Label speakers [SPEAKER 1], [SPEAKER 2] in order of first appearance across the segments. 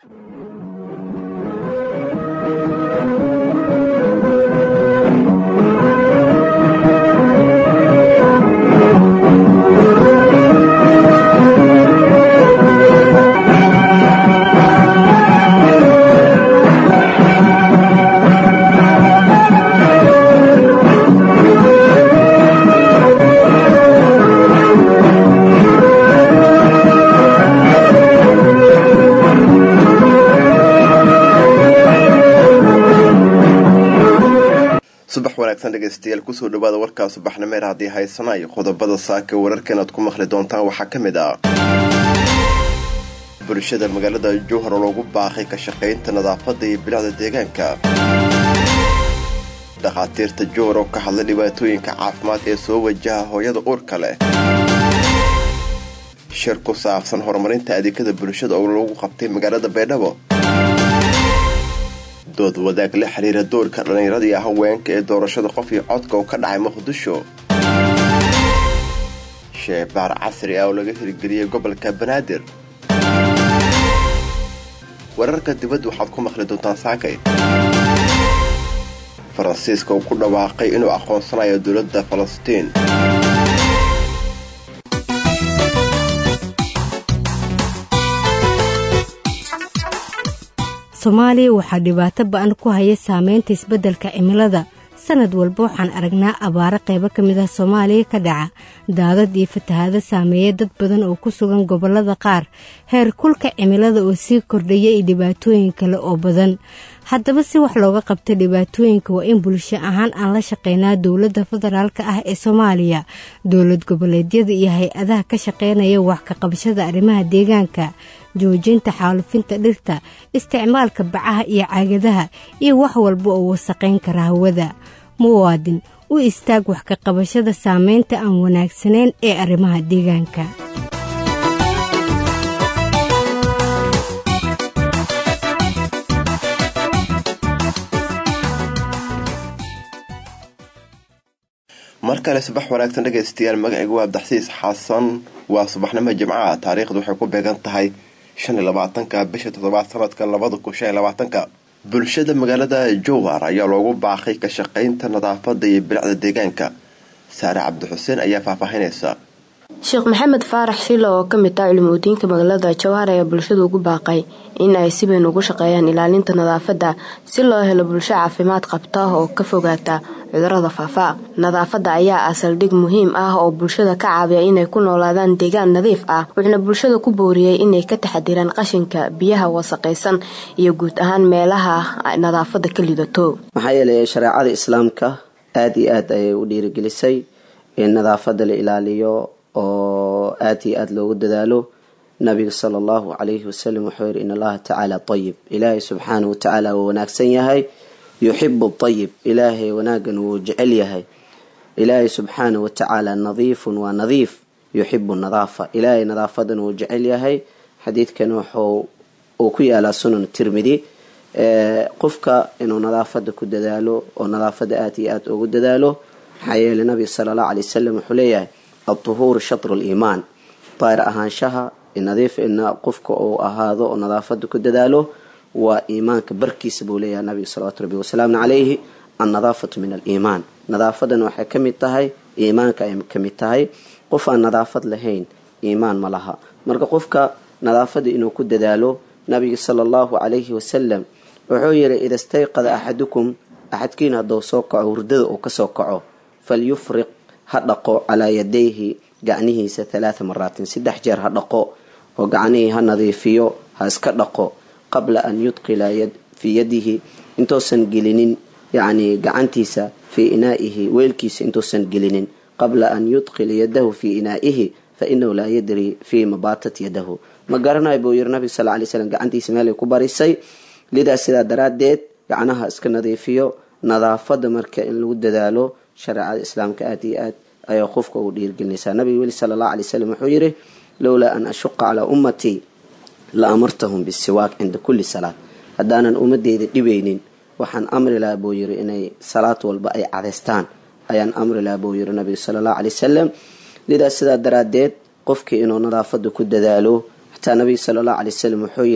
[SPEAKER 1] subax wanaagsan dhegeystayaal kusoo dhawaada warkaa subaxnimeer haddii haysanayo qodobada saaka wararkan aad ku maqli doontaan waxaa ka mid ah bulshada magaalada jowhar oo loogu baaqay ka shaqaynta nadaafadda iyo bilicda deegaanka dhakhaatiirta jowhar oo ka hadlay dhibaatooyinka caafimaad ee soo wajaha hooyada uurka leh shir ku saabsan horumarinta adeegyada bulshada oo lagu qabtay magaalada baydhabo dood wadaag la xiriira doorka dhallinyarada iyo haweenka ee doorashada qof iyo codka oo ka dhacay muqdisho sheebaar casri ah oo laga hirgeliyey gobolka banaadir wararka dibadda waxaad ku maqli doontaan saakay faransiiska uu ku dhawaaqay inuu aqoonsanayo dowladda falastiin
[SPEAKER 2] soomaaliya waxaa dhibaato ba-an ku haya saameynta isbeddelka cimilada sanad walba waxaan aragnaa abaaro qaybo ka mid ah soomaaliya ka dhaca daadad iyo fatahaado saameeya dad badan oo ku sugan gobollada qaar heer kulka cimilada oo sii kordhaya iyo dhibaatooyin kale oo badan haddaba si wax looga qabta dhibaatooyinka waa in bulsho ahaan aan la shaqeynaa dowladda federaalka ah ee soomaaliya dowlad goboleedyada iyo hay-adaha ka shaqeynaya wax ka qabashada arrimaha deegaanka joojinta xaalufinta dhirta isticmaalka bacaha iyo caagadaha iyo wax walba oo wasaqayn kara hawada muwaadin u istaag wax ka qabashada saameynta aan wanaagsanayn ee arrimaha deegaanka
[SPEAKER 1] mar kale subax wanaagsan dhegaystayaal magacaygu waa abdaxsiis xasan waa subaxnimo jimcaha taariikhdu waxay ku beegan tahay shan iyo labaatanka bisha toddobaad sanadka labada kun shan iyo labaatanka bulshada magaalada jowhar ayaa loogu baaqay ka shaqaynta nadaafada iyo bilicda deegaanka saare cabdixuseen ayaa faahfaahinaysa
[SPEAKER 3] sheekh maxamed faarax shilo oo kamid ah culimudiinka magaalada jowhar ayaa bulshada ugu baaqay in ay si weyn ugu shaqeeyaan ilaalinta nadaafadda si loo helo bulsho caafimaad qabta oo ka fogaata cudurada faafa nadaafadda ayaa ah saldhig muhiim ah oo bulshada ka caawiya inay ku noolaadaan deegaan nadiif ah wuxuuna bulshada ku booriyey inay ka taxadiraan qashinka biyaha wasaqaysan iyo guud ahaan meelaha nadaafadda ka lidato
[SPEAKER 4] maxaa yeelay shareecada islaamka aada iyo aad ayay u dhiirigelisay in nadaafadda la ilaaliyo oo aada iyo aada loogu dadaalo nabiga sala allahu calayhi wasalam wuxuu yihi in allaha tacaala ayib ilaahay subxaanahu watacaala wuu wanaagsan yahay yuxibu ayib ilaahay wanaagan wuu jecel yahay ilaahay subxaanahu watacaala nadiifun waa nadiif yuxibu nadaafa ilaahay nadaafadan wuu jecel yahay xadiidkan wuxuu uu ku yaalaa sunan tirmidi qofka inuu nadaafada ku dadaalo oo nadaafada aada iyo aada ugu dadaalo maxaa yeelay nabiga sala allahu alay wasalam wuxuu leeyahay altuhuuru shatru liimaan daahir ahaanshaha nadiif ina qofka uu ahaado oo nadaafada ku dadaalo waa iimaanka barkiisa buu leeyahay nabiga salawatu rabbi wasalaamu calayhi annadaafatu min aliimaan nadaafadan waxay ka mid tahay iimaanka ay ka mid tahay qof aan nadaafad lahayn iimaan ma laha marka qofka nadaafada inuu ku dadaalo nabiga sala allahu calayhi wasalam wuxuu yihi ida stayqada axadukum axadkiin hadduu soo kaco hurdada uu kasoo kaco falyufriq ha dhaqo calaa yadayhi gacnihiisa halaatha maraatin saddex jeer ha dhaqo oo gacnihii ha nadiifiyo ha iska dhaqo qabla an yudqila fii yadihi intuusan gelinin yacni gacantiisa fii inaa'ihi weelkiisa intuusan gelinin qabla an yudqila yadahu fii inaa'ihi fa inahu laa yadri fii mabaatat yadahu ma garanayo buu yiri nabiga sal lay slam gacantiisa meelay ku barisay lidaas sidaa daraaddeed gacnaha iska nadiifiyo nadaafada marka in lagu dadaalo shareecada islaamka aada iyo aad ayaa qofka ugu dhiirgelinaysaa nabiga weli sala allahu alay slam wuxuu yihi lowlaa an ashuqa calaa ummatii la amartahum bisiwaak cinda kulli salaad haddaanan ummadeyda dhibaynin waxaan amri lahaa buu yiri inay salaad walba ay cadaystaan ayaan amri lahaa buu yiri nabiga sala allahu alay wasalam lidaas sidaa daraaddeed qofkii inuu nadaafada ku dadaalo xataa nabiga sala allahu alay wasalam wuxuu yiri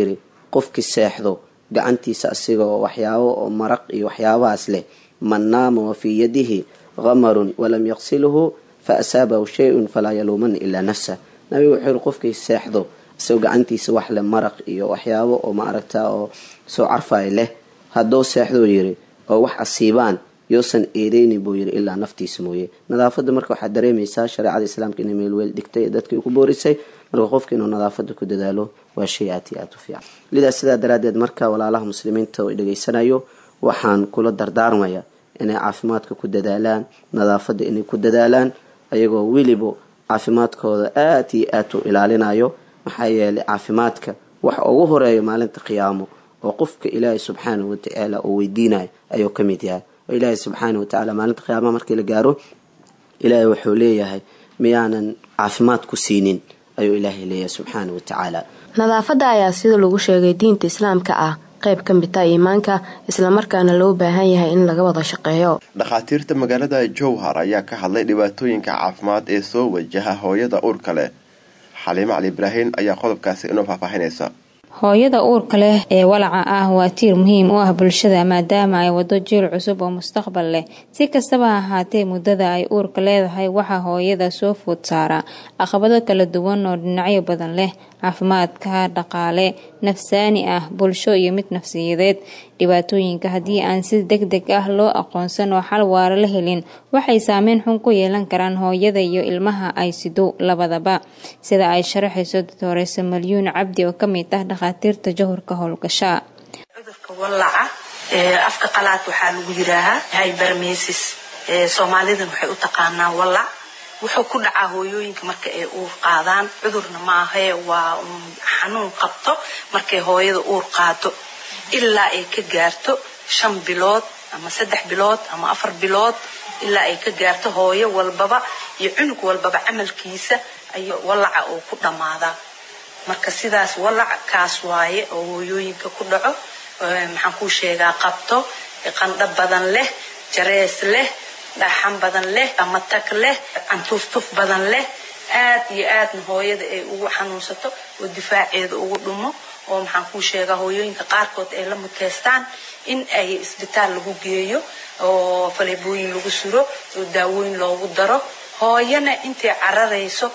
[SPEAKER 4] qofkii seexdo gacantiisa asigoo waxyaabo oo maraq iyo waxyaabahaas leh man naama wa fii yadihi qamarun walam yaqsilhu fa asaabahu shay-un falaa yaluumana ilaa nafsa nabigu wuxuu yihi qofkii seexdo isagoo gacantiisa wax leh maraq iyo waxyaabo oo ma aragtaa oo soo carfay leh hadduu seexduu yiri oo wax asiibaan yoosan eedeynin buu yiri ilaa naftiisa mooye nadaafada marka waxaad dareemaysaa shareecada islaamka inay meelweel dhigtay ee dadkii ku boorisay marka qofka inuu nadaafada ku dadaalo waa shay aad iyo aad u fiican lidaas sidaa daraadeed marka walaalaha muslimiinta oo dhegaysanayo waxaan kula dardaarmaya inay caafimaadka ku dadaalaan nadaafada inay ku dadaalaan ayagoo weliba caafimaadkooda aad iyo aad u ilaalinayo maxaa yeelay caafimaadka waxa ugu horeeya maalinta qiyaamo oo qofka ilaahay subxaanahu watacaala uu weydiinayo ayuu ka mid yahay oo ilaahay subxaanahu watacaala maalinta qiyaamaha markii la gaaro ilaahay wuxuu leeyahay miyaanan caafimaad ku siinin ayuu ilaahay leeyahay subxaanahu watacaala
[SPEAKER 3] nadaafadda ayaa sida lagu sheegay diinta islaamka ah qayb ka mid ah iimaanka islamarkaana loo baahan yahay in laga wada shaqeeyo
[SPEAKER 1] dhakhaatiirta magaalada jowhar ayaa ka hadlay dhibaatooyinka caafimaad ee soo wajaha hooyada uurka leh xaliimo cali ibraahin ayaa qodobkaasi inoo faahfaahinaysa
[SPEAKER 5] hooyada uurka leh ee walaca ah waa tiir muhiim u ah bulshada maadaama ay wado jiil cusub oo mustaqbal leh si kastaba ha ahaatee muddada ay uurka leedahay waxaa hooyada soo food saaraa caqabado kala duwan oo dhinacyo badan leh caafimaadka dhaqaale nafsaani ah bulsho iyo mid nafsiyadeed dhibaatooyinka haddii aan si deg deg ah loo aqoonsan oo xal waara la helin waxay saameyn xun ku yeelan karaan hooyada iyo ilmaha ay sido labadaba sida ay sharaxayso doctorese malyuun cabdi oo kamid ah dhakhaatiirta jahurka howlgasha
[SPEAKER 6] cudurka wallaca afka qalaad waxaa lagu yiraahaa hybermesis soomaalidan waxay u taqaanaa wallac wuxuu ku dhacaa hooyooyinka marka ay uur qaadaan cudurna maahee waa xanuun qabto markay hooyada uur qaado ilaa ay ka gaarto shan bilood ama saddex bilood ama afar bilood ilaa ay ka gaarto hooyo walbaba iyo cunug walbaba camalkiisa ayuu wallaca uu ku dhammaadaa marka sidaas wallac kaas waaye oo hooyooyinka ku dhaco maxaan kuu sheegaa qabto qandho badan leh jarees leh dhaxan badan leh ama tag leh cantuuftuf badan leh aad iyo aadna hooyada ay ugu xanuunsato oo difaaceeda ugu dhumo oo maxaan kuu sheegaa hooyooyinka qaarkood ay la muteystaan in ay isbitaal lagu geeyo oo faleebooyin lagu suro oo daawooyin loogu daro hooyana intay cararayso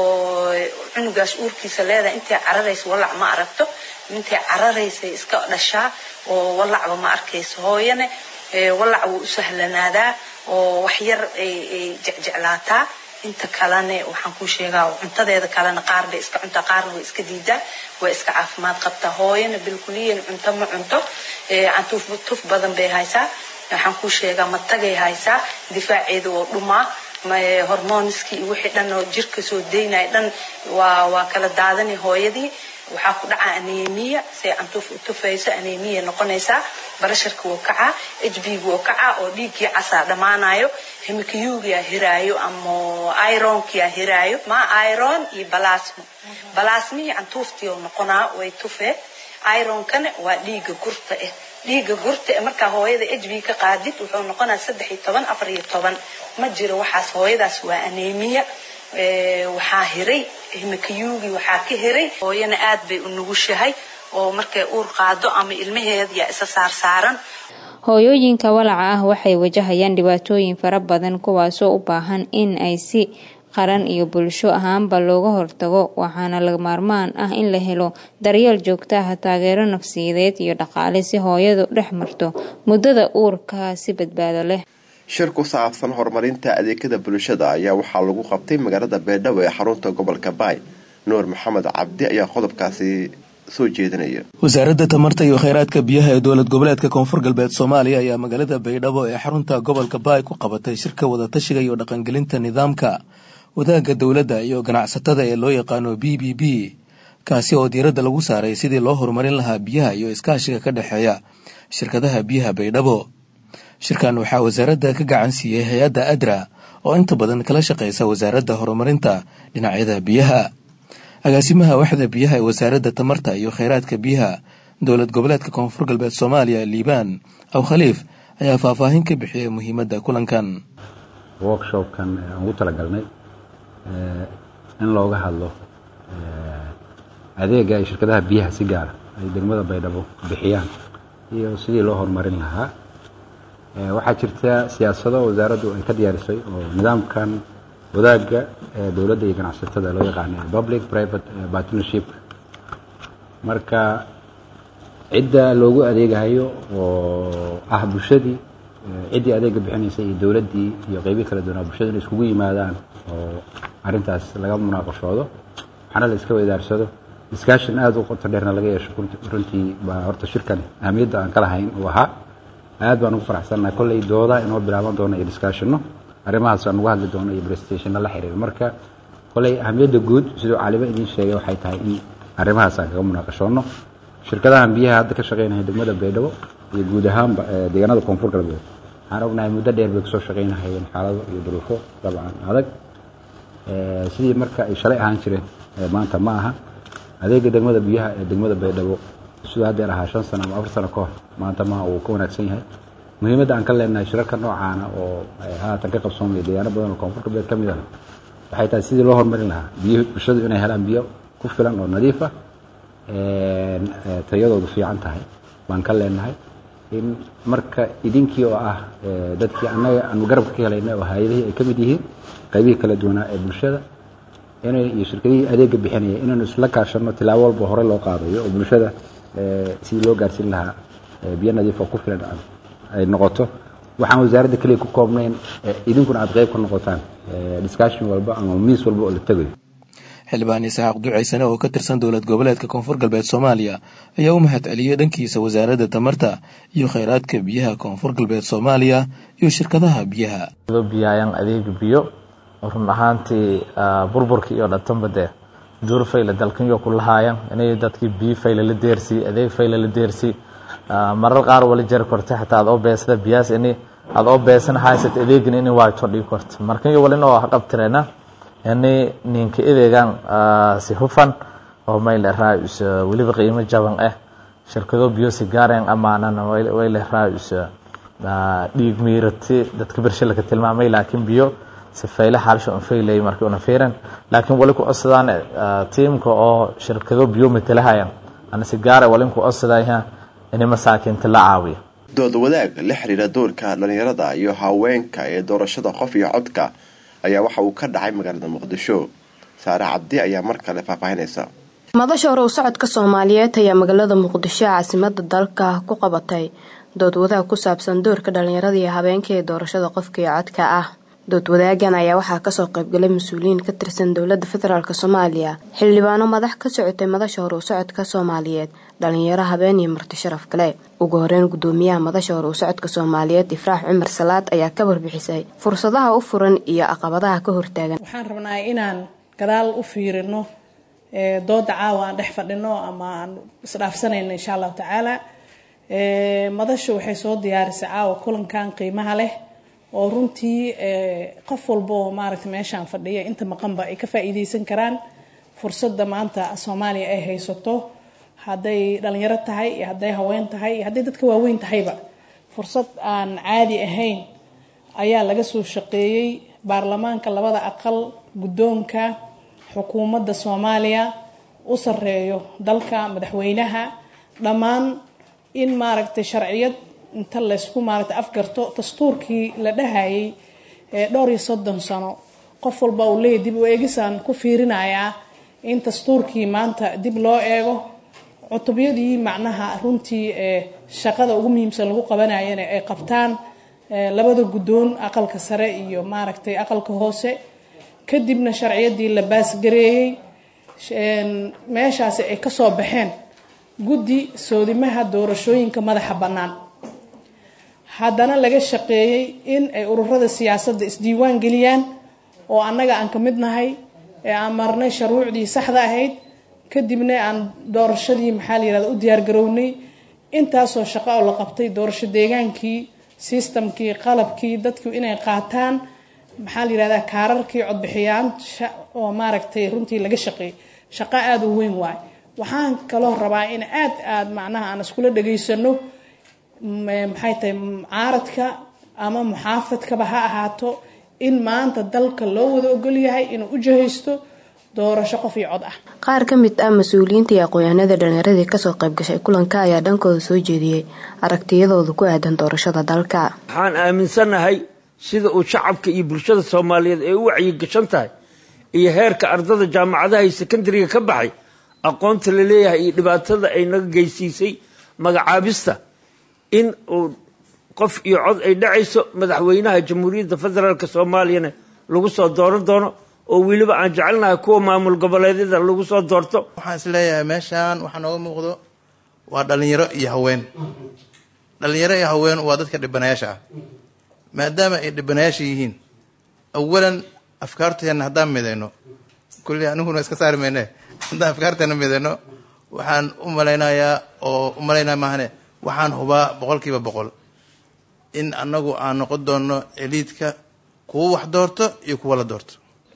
[SPEAKER 6] oo cunugaas uurkiisa leedahay intay cararayso wallac ma aragto intay cararaysay iska dhashaa oo wallacba ma arkayso hooyana wallac wuu u sahlanaadaa oo wax yar ay jecjeclaataa inta kalene waxaan kuu sheegaa cuntadeeda kalena qaar bay iska cuntaa qaarna way iska diidaa way iska caafimaad qabtaa hooyana bilkuliyan cunto ma cunto cantuuf tuf badan bay haysaa waxaan kuu sheegaa matagay haysaa difaaceeda oo dhumaa hormoniskii iyo wixii dhan oo jirka soo daynaya dhan waa waa kala daadani hooyadii waxaa ku dhaca anemiya say cantuuf u tufayso anemiya noqonaysaa barasharka wuu kacaa h b wuu kacaa oo dhiiggii casaa dhammaanayo hemikiyugia hiraayo ama ironkia hiraayo ma iron iyo balasmo balasmihii cantuuftii oo noqonaa way tufee ironkana waa dhiigga gurta ah dhiigga gurta ee markaa hooyada h b ka qaadid wuxuu noqonaa saddex iyo toban afar iyo toban ma jiro waxaas hooyadaas waa anemiya waxaa hiray himikiyuugii waxaa ka hiray hooyana aad bay u nugushahay oo markay uur qaado ama ilmaheeda yaa isa saarsaaran
[SPEAKER 5] hooyooyinka walaca ah waxay wajahayaan dhibaatooyin fara badan kuwaasoo u baahan in ay si qaran iyo bulsho ahaanba looga hortago waxaana laga maarmaan ah in la helo daryeel joogto ah taageero nafsiyadeed iyo dhaqaale si hooyadu dhex marto muddada uurka si badbaado leh
[SPEAKER 1] shir ku saabsan horumarinta adeegyada bulshada ayaa waxaa lagu qabtay magaalada beedhabo ee xarunta gobolka baay nuur maxamed cabdi ayaa qodobkaasi soo jeedinaya
[SPEAKER 7] wasaaradda tamarta iyo kheyraadka biyaha ee dowlad goboleedka koonfur galbeed soomaaliya ayaa magaalada baydhabo ee xarunta gobolka baay ku qabatay shirka wadatashiga iyo dhaqangelinta nidaamka wadaagga dowladda iyo ganacsatada ee loo yaqaano b b b kaasi oo diiradda lagu saaray sidii loo horumarin lahaa biyaha iyo iskaashiga ka dhexeeya shirkadaha biyaha baydhabo shirkan waxaa wasaaradda ka gacan siiyey hay-adda adra oo inta badan kala shaqaysa wasaaradda horumarinta dhinacyada biyaha agaasimaha waxda biyaha ee wasaaradda tamarta iyo kheyraadka biyaha dowlad goboleedka koonfur galbeed soomaaliya liibaan aw khaliif ayaa faahfaahin ka bixiyay muhiimadda kulankan
[SPEAKER 8] workshopkan aan ugu talagalnay in looga hadlo adeega ay shirkadaha biyaha si gaara ay degmada baydhabo bixiyaan iyo sidii loo horumarin lahaa waxaa jirta siyaasado wasaaraddu ay ka diyaarisay oo nidaamkan wadaagga ee dowladda iyo ganacsatada loo yaqaana public private partnership marka cidda loogu adeegahayo oo ah bulshadii ciddii adeega bixinaysa iyo dowladdii iyo qeybii kala duwanaa bulshada inay iskugu yimaadaan oo arrintaas laga munaaqashoodo waxaana la iska weydaarsado discussion aada u qoto dheerna laga yeesho runtii baa horta shirkan ahamiyadda aan ka lahayn uu ahaa aad baan ugu faraxsannahay kolley dooda inoo bilaaban doono iyo discussionno arrimahaas aan ugu hadli doono iyo prestationna la xiriira marka kolley ahamiyadda guud siduu caalimo idiin sheegay waxay tahay in arrimahaas aan kaga munaaqashoonno shirkadahan biyaha hadda ka shaqaynaya degmada baydhabo iyo guud ahaanba deegaanada koonfur galbeed waxaan ognahay muddo dheer bay kasoo shaqaynahayeen xaalado iyo duruufo dabcan adag sidii marka ay shalay ahaan jireen maanta ma aha adeega degmada biyaha ee degmada baydhabo siduu haddeer ahaa shan sano ama afar sano ka hor maanta ma uu ka wanaagsan yahay muhiimadda aan ka leenahay shirarka noocaana oo haatan ka qabsoomaya deegaano badan oo koonfur galbeed ka mid ah waxay tahay sidii loo horumarin lahaa biyo bulshadu inay helaan biyo ku filan oo nadiif ah tayadoodu fiican tahay baan ka leenahay in marka idinkii oo ah dadkii annaga aanu garabka ka helaynay oo hay-adihii ay ka mid yihiin qaybihii kala duwanaa ee bulshada inay iyo shirkadihii adeega bixinaya inaynu isla kaashanno tilaabo walba hore loo qaadayo oo bulshada sidii loo gaarsiin lahaa biyo nadiif oo ku filan ay noqoto waxaan wasaaradda keliya ku koobnayn idinkuna aad qayb ka noqotaan discussion walba ama miis walba oo la tegayo
[SPEAKER 7] xildhibaan isxaaq ducaysane oo ka tirsan dowlad goboleedka koonfur galbeed soomaaliya ayaa u mahad celiyey dhankiisa wasaaradda tamarta iyo kheyraadka biyaha koonfur galbeed soomaaliya iyo shirkadaha biyaha
[SPEAKER 9] biyayaan adeega biyo run ahaantii burburkii iyo dhatanba dee duur fayla dalkanyo ku lahaayaan inay dadkii biyo fayla la deersii adeeg fayla la deersii marar qaar wala jari korta xataa aad oo beesada biyaas ini aad oo beesan haysat adeegin ini waayto dhigi korta markanyo walin oo qabtireena ini ninka adeegan si hufan oo mayle raayus weliba qiimo jaban ah shirkado biyo si gaareen amaanana wayle raayus dhiig miirati dadka bershilaka tilmaamay laakiin biyo si fayle xaalsho un faylay markii una fiiran laakiin wali ku codsadaan tiimka oo shirkado biyo matalahayan ana si gaara walin ku codsadaya ini masaakiinta la caawiyo
[SPEAKER 1] dood wadaag la xiriira doorka dhalinyarada iyo haweenka ee doorashada qof iyo codka ayaa waxa uu ka dhacay magaalada muqdisho saare cabdi ayaa mar kale faahfaahinaysa
[SPEAKER 3] madasha hore u socodka soomaaliyeed ayaa magaalada muqdisho caasimada dalka ku qabatay dood wadaag ku saabsan doorka dhalinyarada iyo habeenka ee doorashada qofka iyo codka ah dood wadaagan ayaa waxaa kasoo qaybgalay mas-uuliyiin ka tirsan dowlada federaalk soomaaliya xildhibaano madax ka socotay madasha hore u socodka soomaaliyeed dhalinyaro habeen iyo marti sharaf kale ugu horeyn gudoomiyaha madasha hore u socodka soomaaliyeed ifraax cumar salaad ayaa ka warbixisay fursadaha u furan iyo caqabadaha ka hortaagan
[SPEAKER 10] waxaan rabnaa inaan gadaal u fiirino dooda caawa aan dhex fadhino ama aan isdhaafsanayno insha allahu tacaala madasha waxay soo diyaarisay caawa kulankan qiimaha leh oo runtii qof walba oo maaragta meeshaan fadhiya inta maqanba ay ka faa-iideysan karaan fursadda maanta soomaaliya ay haysato hadday dhalinyaro tahay iyo hadday haween tahay iyo hadday dadka waaweyn tahayba fursad aan caadi ahayn ayaa laga soo shaqeeyey baarlamaanka labada aqal guddoonka xukuumadda soomaaliya u sareeyo dalka madaxweynaha dhammaan in maaragtay sharciyad inta laysku maaragtay afgarto dastuurkii la dhahayay dhowr iyo soddon sano qof walba uu leeyahy dib u eegisaan ku fiirinayaa in dastuurkii maanta dib loo eego cutubyadii macnaha runtii shaqada ugu muhiimsan lagu qabanayana ay qabtaan labada guddoon aqalka sare iyo maaragtay aqalka hoose kadibna sharciyadii la baasgareeyey meeshaasi ay kasoo baxeen guddi soodimaha doorashooyinka madaxa bannaan haddana laga shaqeeyey in ay ururada siyaasadda isdiiwaan geliyaan oo annaga aan ka mid nahay ee aan marnay shuruucdii saxda ahayd kadibna aan doorashadii maxaa la yirahda u diyaargarownay intaasoo shaqo oo la qabtay doorasho deegaankii sistamkii qalabkii dadku inay qaataan maxaa la yirahdaa kaararkii codbixiyaan oo maaragtay runtii laga shaqeeyey shaqo aada u weyn waay waxaan kaloo rabaa in aad aad macnaha aan iskula dhageysano maxay tahay mucaaradka ama muxaafadkaba ha ahaato in maanta dalka loo wada ogol yahay inuu u jahaysto doorasho qof iyo cod ah
[SPEAKER 3] qaar ka mid ah mas-uuliyiinta iyo aqoon-yahanada dhallinyaradii kasoo qayb gashay kulanka ayaa dhankooda soo jeediyey aragtiyadooda ku aadan doorashada dalka
[SPEAKER 11] waxaan aaminsanahay sida uu shacabka iyo bulshada soomaaliyeed ay u wacyigashan tahay iyo heerka ardada jaamacadaha iyo sekondariga ka baxay aqoonta la leeyahay iyo dhibaatada ay naga geysiisay magacaabista in uu qof iyo cod ay dhacayso madaxweynaha jamhuuriyadda federaalk soomaaliyana lagu soo dooran doono oo weliba aan jecelnahay kuwa maamul goboleedyada lagu soo doorto
[SPEAKER 12] waxaan is leeyahay meeshaan waxaa nooga muuqdo waa dhalinyaro iyo haween dhalinyaro iyo haween waa dadka dhibanayaasha ah maadaama ay dhibanayaasha yihiin awalan afkaarteena haddaan midayno kulli aniguna iska saari mayne haddaan afkaarteena midayno waxaan u malaynayaa oo u malaynaya maahane waxaan hubaa boqol kiiba boqol in annagu aan noqon doono eliidka kuwa wax doorto iyo kuwa la doorto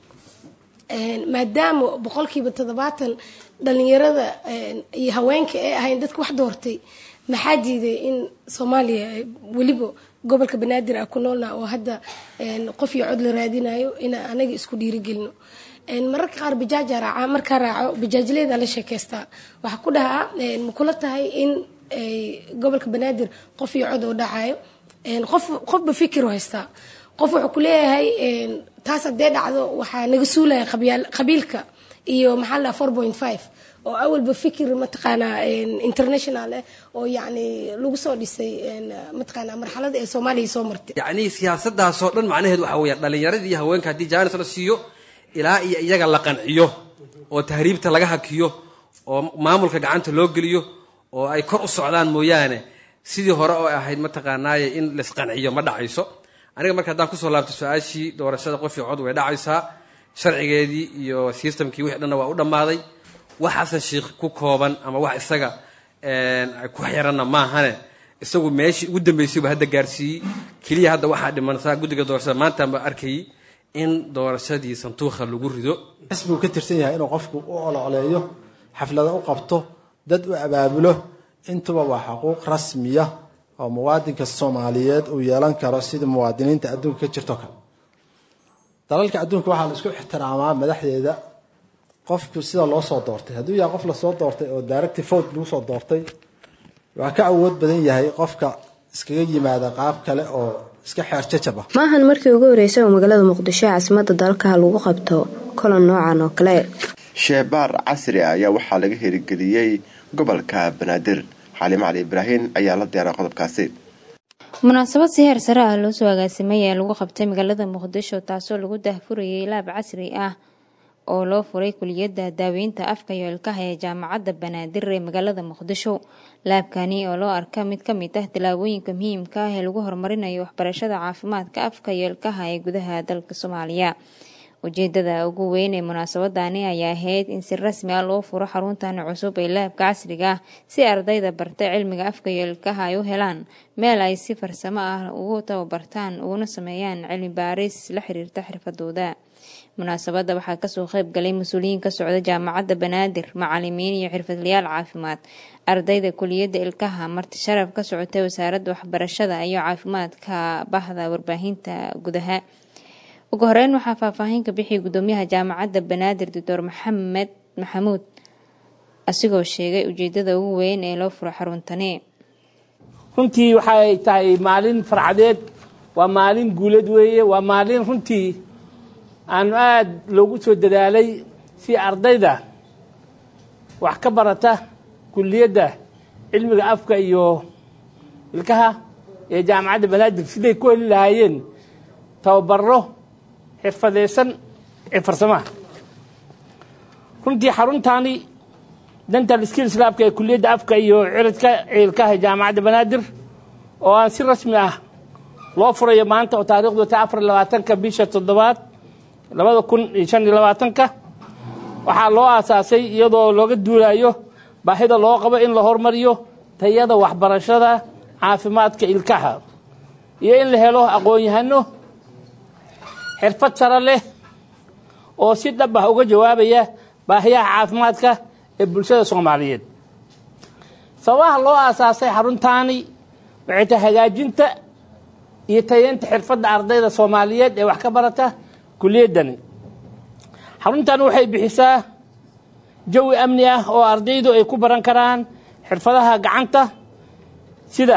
[SPEAKER 13] maadaama boqolkiiba toddobaatan dhalinyarada iyo haweenka ay ahayn dadka wax doortay maxaa diiday in soomaaliya weliba gobolka banaadir ah ku noolna oo hadda qof iyo cod la raadinayo inaan anaga isku dhiirigelino mararka qaar bijaaja raaca markaa raaco bijaajleeda la sheekeystaa waxaa ku dhahaa makula tahay in gobolka banaadir qof iyo cod oo dhacayo qof qofba fikir haystaa qof wuxuu ku leeyahay taas haddee dhacdo waxaa naga suulaya qabiilka iyo maxaa la four point five oo awalba fikir mataqaanaa international ah oo yacni lagu soo dhisay mataqaanaa marxalada ee soomaaliya soo martay
[SPEAKER 14] yacni siyaasadaasoo dhan macnaheedu waxa weeya dhallinyaradii iyo haweenka haddii jaanis la siiyo ilaa iyo iyaga la qanciyo oo tahriibta laga hakiyo oo maamulka gacanta loo geliyo oo ay kor u socdaan mooyaane sidii hore oo ahayd mataqaanaaye in laisqanciyo ma dhacayso aniga marka haddaan kusoo laabto su-aashii doorashada qof iyo cod way dhacaysaa sharcigeedii iyo systemkii wixii dhanna waa u dhammaaday wax xasan sheikh ku kooban ama wax isaga ku xiranna maahane isagu meeshii ugu dambeysay buu hadda gaarsiiyey keliya hadda waxaa dhimansaa guddiga doorashada maanta ma arkayay in doorashadii santuuqa lagu rido
[SPEAKER 15] xisbigu ka tirsan yahay inuu qofku u ololeeyo xaflado u qabto dad u abaabulo intuba waa xuquuq rasmiya oo muwaadinka soomaaliyeed uu yeelan karo sida muwaadiniinta adduunka ka jirto kale dalalka adduunka waxaa la isku ixtiraamaa madaxdeeda qofku sida loo soo doortay hadduu yahay qof lasoo doortay oo directive vote lagu soo doortay waa ka awood badan yahay qofka iskaga yimaada qaab kale oo iska xeer jajab ah
[SPEAKER 3] maahan markii ugu horreysay oo magaalada muqdisho ee caasimadda dalka lagu qabto kulan noocan oo kale
[SPEAKER 1] sheebaar casri ah ayaa waxaa laga herigeliyey gobolka banaadir xaalimo cali ibraahin ayaa la diyaaray qodobkaasi
[SPEAKER 5] munaasabad si heer sare ah loo soo agaasimay ee lagu qabtay magaalada muqdisho taasoo lagu dahfurayay laab casri ah oo loo furay kuliyadda daaweynta afka iyo ilkaha ee jaamacadda banaadir ee magaalada muqdisho laabkani oo loo arka mid ka mid ah tilaabooyinka muhiimka ah ee lagu horumarinayo waxbarashada caafimaadka afka iyo ilkaha ee gudaha dalka soomaaliya ujeedada ugu weyn ee munaasabadani ayaa ahayd in si rasmi ah loo furo xaruntan cusub ee laabka casriga ah si ardayda barta cilmiga afka iyo ilkaha ay u helaan meel ay si farsamo ah ugu tababartaan uguna sameeyaan cilmi baaris la xiriirta xirfadooda munaasabadda waxaa kasoo qayb galay mas-uuliyiin ka socda jaamacadda banaadir macalimiin iyo xirfadlayaal caafimaad ardayda kuliyadda ilkaha marti sharaf ka socotay wasaaradda waxbarashada iyo caafimaadka bahda warbaahinta gudaha ugu horeyn waxaa faahfaahin ka bixiyay gudoomiyaha jaamacadda banaadir doctor maxamed maxamuud asigoo sheegay ujeedada ugu weyn ee loo furo xaruntani
[SPEAKER 16] runtii waxay tahay maalin farcadeed waa maalin guulad weeye waa maalin runtii aanu aada loogu soo dadaalay si ardayda wax ka barata kuliyadda cilmiga afka iyo ilkaha ee jaamacadda banaadir siday ku heli lahaayeen tababaro xirfadeysan ee farsamaha runtii xaruntaani dental skills labka ee kuliyadda afka iyo ciridka ilkaha jaamacadda banaadir oo aan si rasmi ah loo furayo maanta oo taarikhdu ta afar labaatanka bisha toddobaad labada kun iyo shan iyo labaatanka waxaa loo aasaasay iyadoo looga duulayo baahida loo qabo in la hormariyo tayada waxbarashada caafimaadka ilkaha iyo in la helo aqoon-yahano xirfad sare leh oo si dhab ah uga jawaabaya baahiyaha caafimaadka ee bulshada soomaaliyeed sababaha loo aasaasay xaruntaani waxay tahay hagaajinta iyo tayeynta xirfadda ardayda soomaaliyeed ee wax ka barata kuliyaddani xaruntan waxay bixisaa jawi amni ah oo ardaydu ay ku baran karaan xirfadaha gacanta sida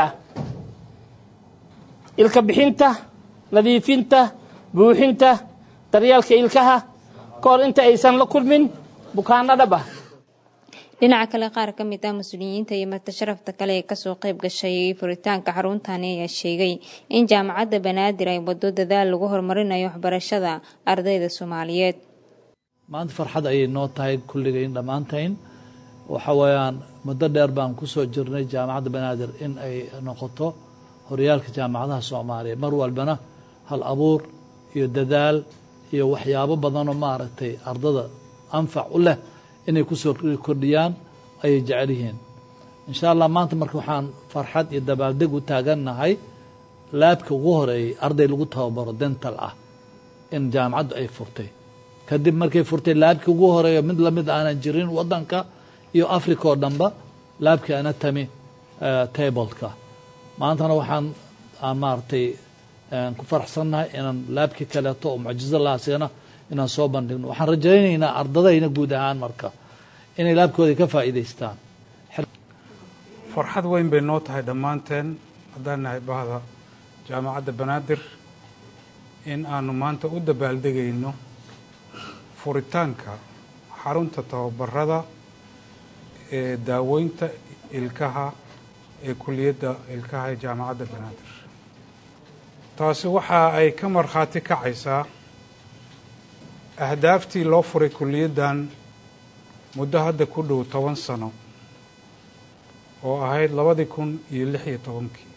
[SPEAKER 16] ilka bixinta nadiifinta buuxinta daryeelka ilkaha ka hor inta aysan la kulmin bukaano dhab ah
[SPEAKER 5] dhinaca kale qaar ka mid ah mas-uuliyiinta iyo marti sharafta kale ee kasoo qayb gashay furitaanka xaruntani ayaa sheegay in jaamacadda banaadir ay wado dadaal lagu horumarinayo waxbarashada ardayda soomaaliyeed
[SPEAKER 17] maanta farxad ayay noo tahay kulligayn dhammaantayn waxa weeyaan muddo dheer baan ku soo jirnay jaamacadda banaadir in ay noqoto horyaalka jaamacadaha soomaaliya mar walbana hal abuur iyo dadaal iyo waxyaabo badanoo maaragtay ardada anfac u leh inay kusoo kordhiyaan ayay jecel yihiin insha allah maanta marka waxaan farxad iyo dabaaldeg u taagannahay laabka ugu horeeyey arday lagu tababaro dental ah in jaamacaddu ay furtay kadib markay furtay laabkii ugu horeeyo mid lamid aanan jirin wadanka iyo africa oo dhanba laabkii anatomy tableka maantana waxaan maaragtay ku faraxsannahay inaan laabkii kaleeto oo mucjizo lahaasigana inaan soo bandhigno waxaan rajaynaynaa ardadayna guud ahaan marka inay laabkooda ka faa'iidaystaan
[SPEAKER 18] farxad weyn bay noo tahay dhammaanteen haddaan nahay bahda jaamacadda banaadir in aanu maanta u dabaaldegayno furitaanka xarunta tababarada ee daaweynta ilkaha ee kuliyadda ilkaha ee jaamacadda banaadir taasi waxa ay ka markhaati kacaysaa ahdaaftii loo furay kuliyaddan muddo hadda ku dhow toban sano oo ahayd labadii kun iyo lix iyo tobankii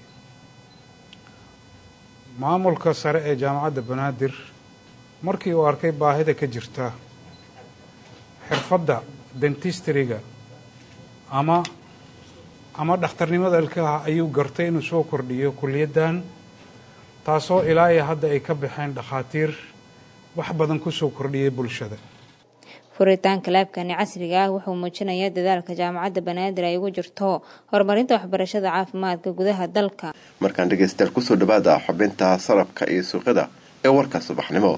[SPEAKER 18] maamulka sare ee jaamacadda banaadir markii uu arkay baahida ka jirta xirfadda dentistriga ama ama dhakhtarnimada ilkaha ayuu gartay inuu soo kordhiyo kuliyaddan taasoo ilaa iyo hadda ay ka baxeen dhakhaatiir wax badan ku soo kordhiyay bulshada
[SPEAKER 5] furitaanka laabkani casriga ah wuxuu muujinayaa dadaalka jaamacadda banaadir ay ugu jirto horumarinta waxbarashada caafimaadka gudaha dalka
[SPEAKER 1] markaan dhegaystayaal kusoo dhawaada xubinta sarafka iyo suuqyada ee warka subaxnimo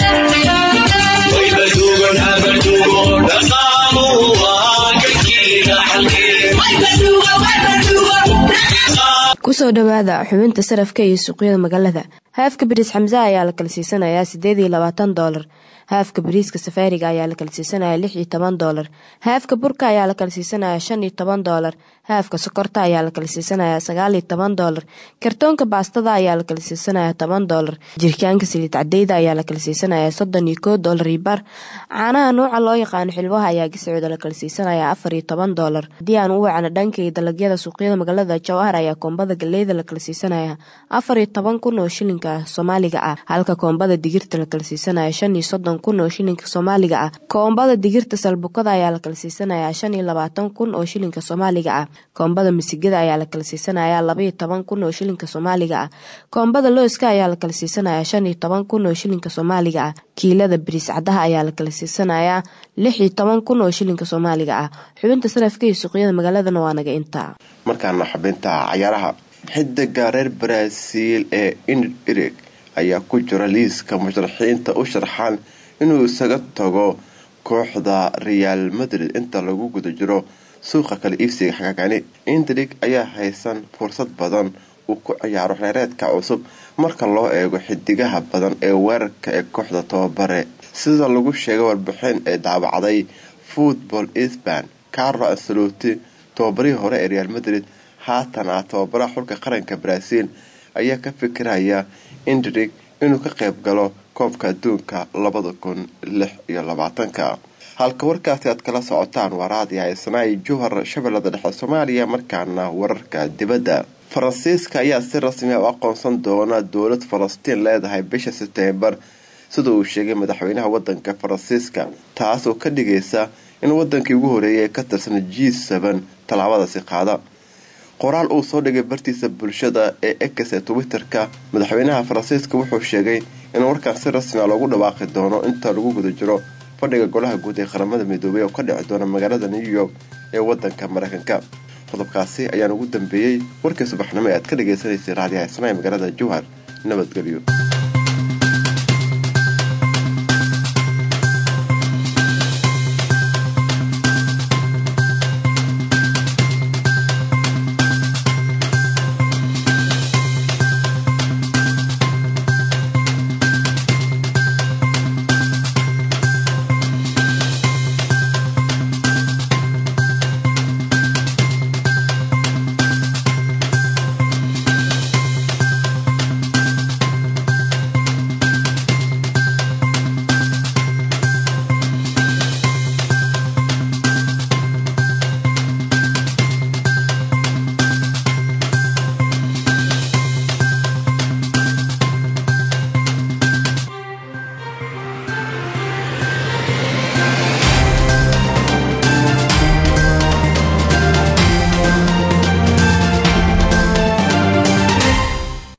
[SPEAKER 3] kusoo dhawaada xubinta sarafka iyo suuqyada magaalada haafka bariis xamse ayaa la kala siisanayaa sideed iyo labaatan doolar haafka bariiska safaariga ayaa la kala siisanaya lix iyo toban doolar haafka burka ayaa la kala siisanaya shan iyo toban doolar haafka sokorta ayaa la kala siisanaya sagaal iyo toban doolar kartoonka baastada ayaa la kala siisanaya toban doolar jirkaanka saliid cadeyda ayaa la kala siisanaya soddon iyo koo doolar iyo bar caanaha nuuca loo yaqaano xilwaha ayaa giscooda la kala siisanaya afar iyo toban doolar haddii aan u wacno dhanka iyo dalagyada suuqyada magaalada jawahar ayaa koombada galeyda la kala siisanaya afar iyo toban kun oo shilinka soomaaliga ah halka koombada digirta la kala siisanaya shan iyo soddon kun oo shilinka soomaaliga ah koombada digirta salbukada ayaa la kala siisanaya shan iyo labaatan kun oo shilinka soomaaliga ah koombada misigada ayaa la kala siisanaya labaiyo toban kun oo shilinka soomaaliga ah koombada looska ayaa la kala siisanaya shan iyo toban kun oo shilinka soomaaliga ah kiilada bariis cadaha ayaa la kala siisanaya lix iyo toban kun oo shilinka soomaaliga ah xubinta sarafka iyo suuqyada magaaladana waa naga intaa
[SPEAKER 1] markaana xubinta cayaaraha xidiga reer baraaziil ee inrig ayaa ku jira liiska musharaxiinta u sharxaan inuu isaga tago kooxda reaal madrid inta lagu guda jiro suuqa kala iibsiga xagagani indrig ayaa haysan fursad badan uu ku ciyaaro reereedka cusub marka loo eego xidigaha badan ee weerarka ee kooxda tababare sida lagu sheegay warbixin ee daawacday football sban carlo ancelotti tababarihii hore ee real madrid haatan ah tababaraha xulka qaranka brazil ayaa ka fikiraya indrig inuu ka qayb galo koobka adduunka labada kun lix iyo labaatanka halka warkaasi aad kala socotaan waa raadiya isnaay juhar shabeellada dhexe soomaaliya markaana wararka dibadda faransiiska ayaa si rasmi ah u aqoonsan doona dowlad falastiin leedahay bisha sebtembar sida uu sheegay madaxweynaha wadanka faransiiska taas oo ka dhigaysa in wadankii ugu horeeyay ee ka tirsan g sban tallaabadaasi qaada qoraal uu soo dhigay bartiisa bulshada ee ex ee twitter-ka madaxweynaha faransiiska wuxuu sheegay in warkaan si rasmi a loogu dhawaaqi doono inta lagu guda jiro fadhiga golaha guud ee qaramada midoobay oo ka dhici doona magaalada new york ee wadanka mareykanka qodobkaasi ayaan ugu dambeeyey warkii subaxnimo ee aad ka dhagaysanaysay raadiyaha isnaa ee magaalada jowhar nabadgelyo